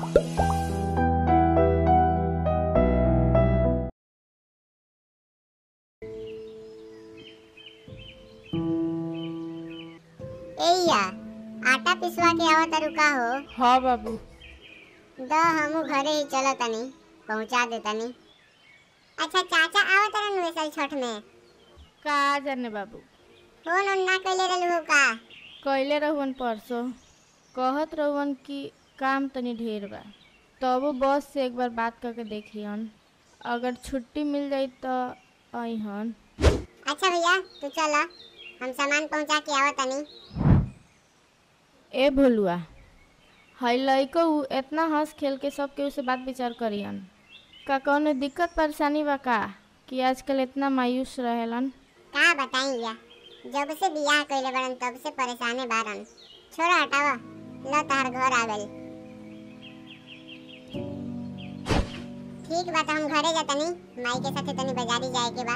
एइया आटा पिसवा के आवत रुका हो हाँ बाबू द हमू घरे ही चलो तनी पहुंचा दे तनी अच्छा चाचा आवत रहन वैसल छठ में का जाने बाबू फोन ओन ना कइले रहलू हो का कैले रहुअन परसों कहत रहुअन कि काम तनी ढेर बा तबो बस से एक बार बात करके देखियन अगर छुट्टी मिल जाई तो अइहन अच्छा भैया तू चला हम सामान पहुंचा के आवत तनी ए भोलुआ हई लइको उ एतना हंस खेल के सब केहू से बात विचार करियन का कौनो दिक्कत परेशानी बा का कि आजकल इतना मायूस रहेलन का बताई या जब से बियाह कइले बड़न तब से परेशाने बारन छोड़ा हटावा ल तार घर आ गइल ठीक बा तो हम घरे जा तनी माई के साथे तनी बाजारी जाए के बा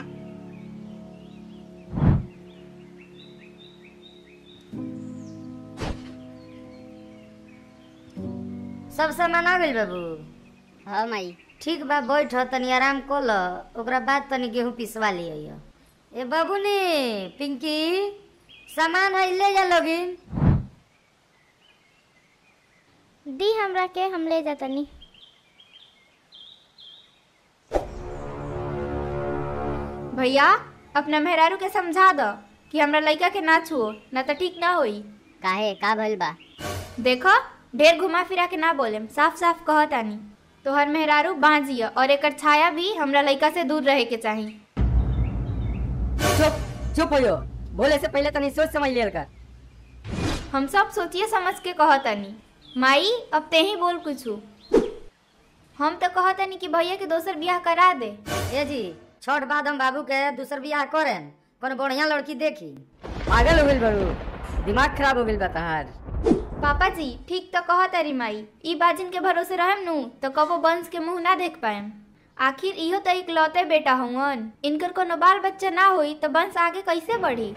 सब सामान आ गइल बाबू हाँ माई ठीक बा बैठ तनी आराम कर ल ओकरा बाद तनी गेहूं पिसवा लिया ए बाबू ने पिंकी सामान है ले जा लोगिन दी हमरा के हम ले जातनी भैया अपना मेहरारू के समझा दो कि हमरा लड़का के ना छुओ ना तो ठीक ना होई काहे का भइल बा देखो ढेर घुमा फिरा के ना बोलेम साफ साफ कहत आनी तोहर मेहरारू बांझिया और एकर छाया भी हमरा लड़का से दूर रहे के चाही चुप चुप हो बोले से पहले तनी सोच समझ लिया कर हम सब सोचिए समझ के कहत आनी माई अब ते ही बोल कुछ हम तो कहत आनी कि भैया के दोसर बियाह करा दे ए जी छठ बाद हम बाबू के दूसर बियाह करें कोनो बढ़िया लड़की देखी पागल हो गइल बाबू दिमाग खराब हो गइल बा तहार पापा जी ठीक तो कहत अरी माई ई बाजिन के भरोसे रहम नु तो कबो वंश के मुंह ना देख पाएम आखिर इहो तो इकलौते बेटा हुवन इनकर कोनो बाल बच्चा ना होई तो वंश आगे कैसे बढ़ी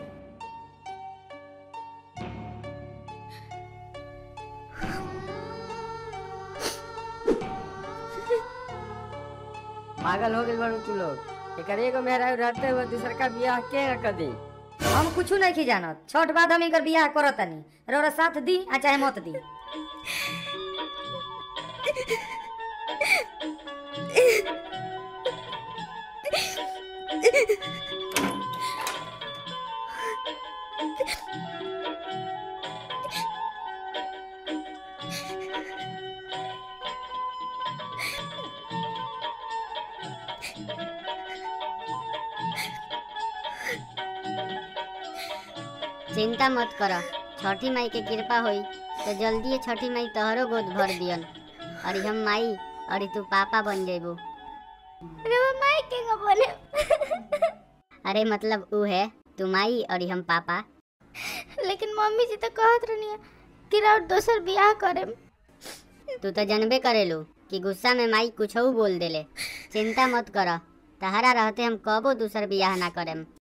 पागल हो गइल बारू तू लोग एकर एगो मेहरा रहते हुए दूसर का बियाह के कर दी हम कुछ नहीं की जानत छठ बाद हम एकर बियाह करत तनी रौरा साथ दी आ चाहे मत दी चिंता मत कर छठी माई के कृपा होई तो जल्दी छठी माई तोहरो गोद भर दियन और हम माई और तू पापा बन जेबू माई के का बोले अरे मतलब ऊ है तू माई और हम पापा लेकिन मम्मी जी तो कहत रहनी कि राउर दोसर बियाह करे तू तो जनबे करेलू कि गुस्सा में माई कुछ बोल देले चिंता मत कर तहरा रहते हम कबो दूसर बियाह ना करेम